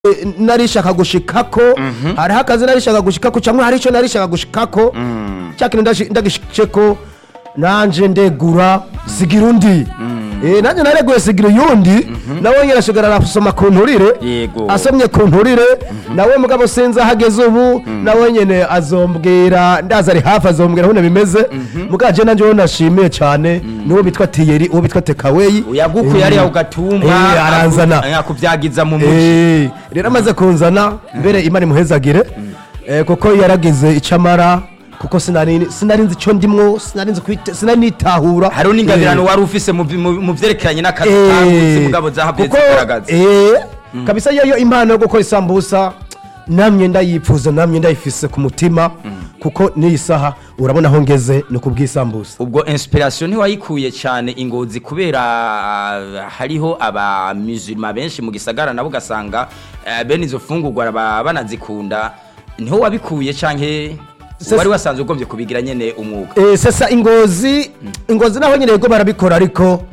eh, narishaka gushikako hariho akazi narishaka gushikako cyangwa hari icyo narishaka gushikako cya kintu ndashi- ndagishikeko nanje ndegura sigira undi Eh, nanjye nareguye sigira uyundi nawe nyine ashobora arasoma ku nturire Yego. asomye ku nturire nawe mugabo sinzi aho ageze ubu nawe nyine azombwira ndaza ari hafi azombwira aho bimeze mugaje nanjye uwo nashimiye cyane niwo bitwa tiyeri uwo bitwa tekaweyi uyagukuye hariya ugatumba Eh, aranzana. akubyagiza mu muji Eh, rero amaze kunzana mbere imana imuhezagire eh, kuko yaragize icyo amara kuko sinari sinari nzi icyo ndimwo sinari nzi kwite- sinari nitahura hariho n'ingabirano Eh, wari ufise mu- mu mu vyerekeranye n'akazi eh, kagutse mugabo zahabye kuko, zigaragaza eh, kabisa yoyo impano yo gukora isambusa namye ndayipfuza namye ndayifise ku mutima kuko n'iyi saha urabona aho ngeze ni kubw'isambusa ubwo inspiration ntiwayikuye cyane ingozi kubera ah, hariho aba musulman benshi mu gisagara nabo ugasanga eh, bene izo fungurwa baba banazikunda niho wabikuye canke Sasa- wari wasanzwe ugombye kubigira nyene umwuga Eh, sasa ingozi ingozi naho nyine yego barabikora ariko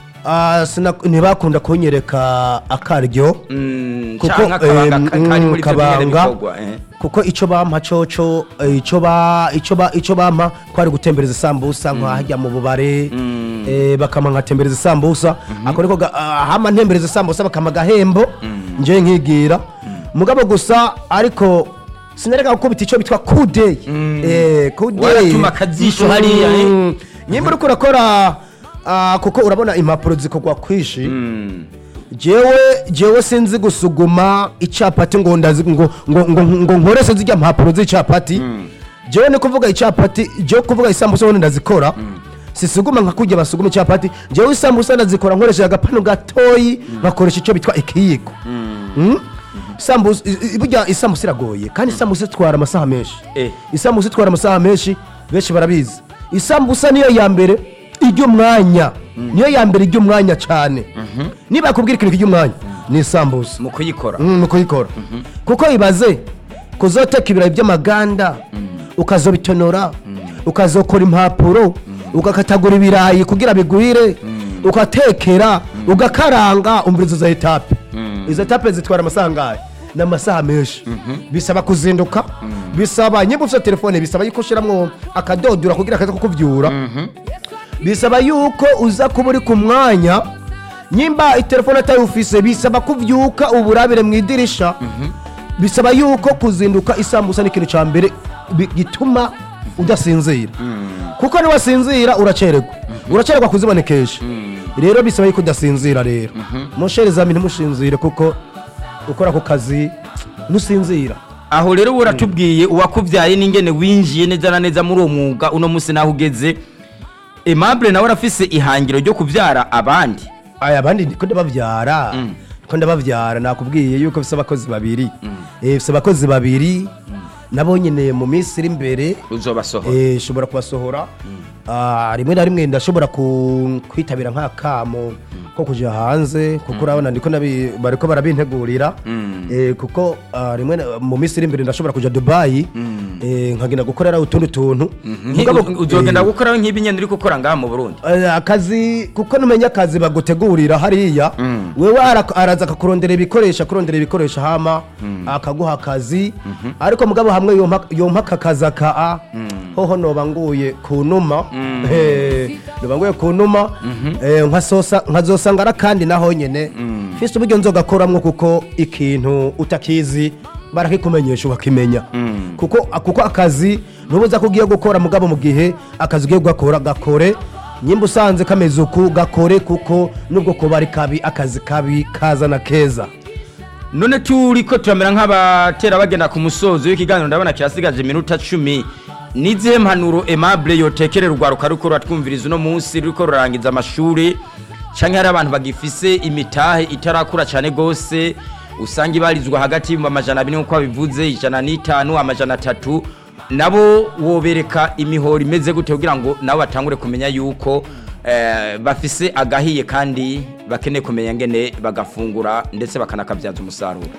ah, sina- ntibakunda kunyereka akaryo Mm, kuko canke akabanga em, ka- kari muri mm, ivyo nyene kabanga bikorwa eh. kuko icyo bampa coco eh, icyo ba icyo ba icyo bampa kwari gutembereza isambusa nkahajya mu bubare eh, bakama nkatembereza isambusa ako niko ga- ah, hama ntembereza isambusa bakama agahembo nje nkigira mugabo gusa ariko sinareka gukubita icyo bitwa kudeyi eh kudeyi Waratuma akajisho hariya, eh. Mm. nyimba uriko urakora ah, kuko urabona impapuro zikorwa kwishi Mm. jewe jewe sinzi gusuguma icapati ngo ndazi ngo ngo ngo, ngo nkorese zijya mpapuro z'icapati jewe ni kuvuga icapati jewe kuvuga isambusa ubundi ndazikora sisuguma nka kujya basuguma icapati jewe isambusa ndazikora nkoresheje agapanu gatoyi nkakoresha icyo bitwa ikiyiko Mm? isambusa i- i- burya isambusa iragoye kandi isambusa itwara amasaha menshi Eh. isambusa itwara amasaha menshi benshi barabizi isambusa niyo ya mbere iry'umwanya niyo ya mbere iry'umwanya cyane niba yakubwira ikintu cy'umwanya ni isambusa mu kuyikora Mm, ni kuyikora kuko ibaze kuzoteka ibirayi by'amaganda ukazobitonora ukazokora impapuro ugakatagura ibirayi kugira bigwire ugatekera ugakaranga umvirizo za etape izo etape zitwara amasaha angahe ni amasaha menshi bisaba kuzinduka bisaba nyimba ufite telefone bisaba yuko ushyiramo akadodora kugira kaza kukubyura bisaba yuko uza kuba uri ku mwanya nyimba telefone atayufise bisaba kubyuka uburabire mu idirisha bisaba yuko kuzinduka isambusa ni ikintu cya mbere bi- gituma udasinzira kuko niwasinzira uracererwa uracererwa kuzibonekesha rero bisaba yuko udasinzira rero musherezami ntimushinzire kuko ukora ako kazi ntusinzira aho rero uba uratubwiye uwakubyaye n'ingene winjiye neza na neza muri uwo mwuga uno munsi naho ugeze aimable nawe arafise ihangiro ryo kubyara abandi aya abandi ndiko ndabavyara ko ndabavyara nakubwiye yuko bise abakozi babiri Eh, bise abakozi babiri nabo nyine mu minsi iri imbere uzobasohora eh, shobora kubasohora Ah, rimwe na rimwe ndashobora ku- kwitabira nk'akamo ko kuja hanze kuko urabona ndiko nabi- bariko barabintegurira Eh, kuko ah, rimwe na- mu minsi iri imbere ndashobora kuja dubayi eh, nkagenda gukorera utundi tuntu Mugabo, Nki- uzogenda eh, gukora nk'ibi nyene uri gukora ngaha mu burundi Eh, akazi kuko numenya akazi bagutegurira hariya wewe ara- araza akakurondera ibikoresho akurondera ibikoresho hama akaguha akazi ariko mugabo hamwe yompa yompa aka kazi aka a hoho noba nguye ku numa Eh, noba nguye ku numa Eh, nkasosa- nkazosanga ari akandi naho nyene fise uburyo nzogakoramwo kuko ikintu utakizi barakikumenyesha ukakimenya kuko kuko akazi ntubuza ko ugiye gukora mugabo mu gihe akazi ugiye gukora gakore nyimba usanze kameze uku gakore kuko nubwo kuba ari kabi akazi kabi kazana keza none turi ko turamera nk'abatera bagenda ku musozo w'ikiganiro ndabona kirasigaje iminota cumi n'izihe mpanuro aimable yotekerera urwaruka ruko ruratwumviriza uno munsi ruriko rurangiza amashuri canke hari abantu bagifise imitahe itarakura cane gose usanga ibarizwa hagati y'ibihumbi amajana abiri nk'uko babivuze ijana n'itanu amajana atatu nabo wobereka imihoro imeze gute kugira ngo nabo batangure kumenya yuko eh, bafise agahiye kandi bakeneye kumenya ngene bagafungura ndetse bakanakabyaza umusaruro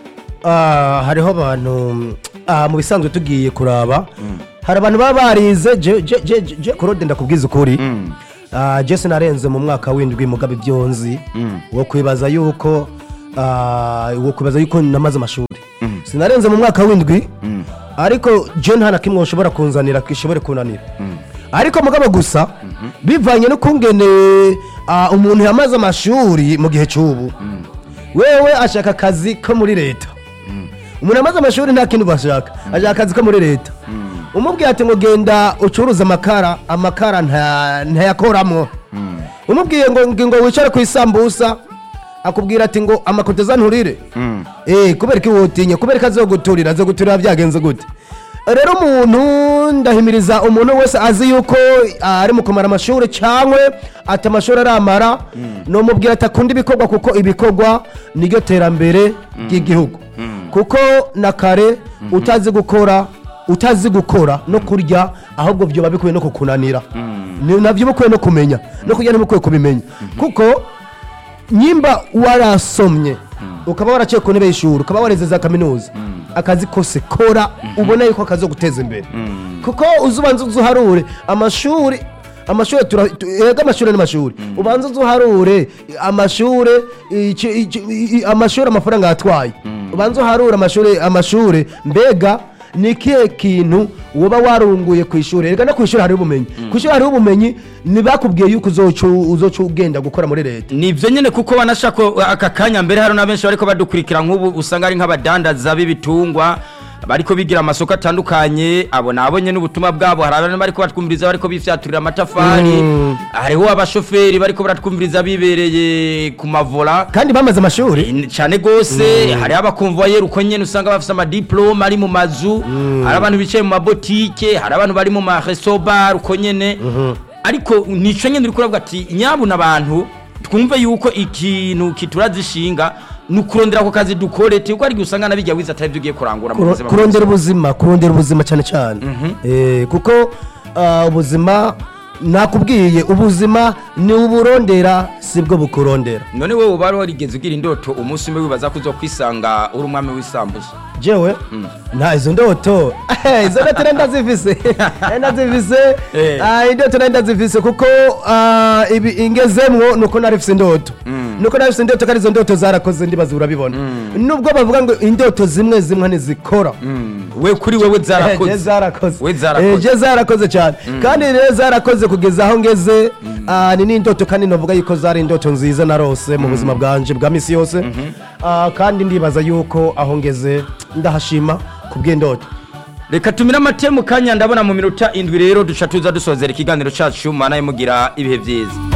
Ah, hariho abantu ah, mu bisanzwe tugiye kuraba hari abantu baba barize je- je- je- je- je kurode ndakubwiza ukuri Ah, je sinarenze mu mwaka w'indwi mugabe ibyonzi wo kwibaza yuko ah, uwo kubaza yuko namaze amashuri sinarenze mu mwaka w'indwi ariko je nta na kimwe ushobora kunzanira gishobore kunanira ariko mugabo gusa bivanye n'ukungene ah, umuntu yamaze amashuri mu gihe cy'ubu wewe ashaka akazi ko muri leta umuntu yamaze amashuri nta kindi bashaka ashaka akazi ko muri leta umubwiye ati ngo genda ucuruza amakara amakara nta- ntayakoramo umubwiye ngo ngo wicare ku isambusa akubwira ati ngo amakoteza nturire eh kubera ko iwotinye kubera ko azoguturira azoguturira byagenze gute rero umuntu ndahimiriza umuntu wese azi yuko ah, ari mu kumara amashuri cyangwa ati amashuri aramara numubwira ati akunda ibikorwa kuko ibikorwa niryo terambere ry'igihugu kuko na kare utazi gukora utazi gukora no kurya ahubwo byoba bikwiye no kukunanira Ni- nabyo bikwiye no kumenya no kurya ntibikwiye kubimenya kuko nyimba warasomye ukaba waraciye ku ntebe y'ishuri ukaba wareze za kaminuza akazi kose kora ubona yuko kazo guteza imbere kuko uzubanza uzuharure amashuri amashuri tura- tu- ega amashuri n'amashuri ubanza uzuharure amashuri iki- iki- i- i- amashuri amafaranga yatwaye ubanza uharure amashuri amashuri mbega ni ikihe kintu woba warunguye ku ishuri reka no ku ishuri hariho ubumenyi ku ishuri hariho ubumenyi ntibakubwiye yuko uzoca uzoca ugenda gukora muri leta nibyo nyine kuko banashaka aka kanya mbere hari n'abenshi bariko badukurikira nk'ubu usanga ari nk'abadandaza b'ibitungwa bariko bigira amasoko atandukanye abo nabonye n'ubutumwa bwabo hari abantu bariko batwumviriza bariko bifyaturira amatafari hariho abashoferi bariko baratwumviriza bibereye ku mavola kandi bamaze amashuri Eh, cyane gose hari abakonvoyeri uko nyene usanga bafise amadiplome ari mu mazu hari abantu bicaye mu mabotike hari abantu bari mu marestobar uko nyene ariko nico nyene uriko uravuga ati nyabuna abantu twumve yuko ikintu kiturazishinga ni ukurondera ako kazi dukore tiko ariko usanga nabijya wiza atari byo ugiye kurangura mu Kuro- buzima kurondera ubuzima kurondera ubuzima cyane cyane Eh, kuko ah, ubuzima nakubwiye ubuzima ni uburondera sibwo bukurondera none wowe uba warigeze ugira indoto umunsi umwe wibaza ko uzokwisanga uri umwami w'isambusa jewe nta izo ndoto Eh, izo ndoto nari ndazifise nari ndazifise Eh. Ah, indoto nari ndazifise kuko ah, ibi ingezemwo nuko narifise indoto nuko narifise indoto kandi izo ndoto zarakoze ndibaza urabibona nubwo bavuga ngo indoto zimwe zimwe ntizikora we kuri wewe Eh, je zarakoze zarakoze We zarakoze. Eh, je zarakoze cyane kandi rero zarakoze kugeza aho ngeze ah, ni n'indoto kandi navuga yuko zari indoto nziza narose mu buzima bwanje bwa misi yose Ah, kandi ndibaza yuko aho ngeze ndahashima ku bw'indoto reka tumire amate mu kanya ndabona mu minota indwi rero duca tuza dusozera ikiganiro cyacu mana mugira ibihe byiza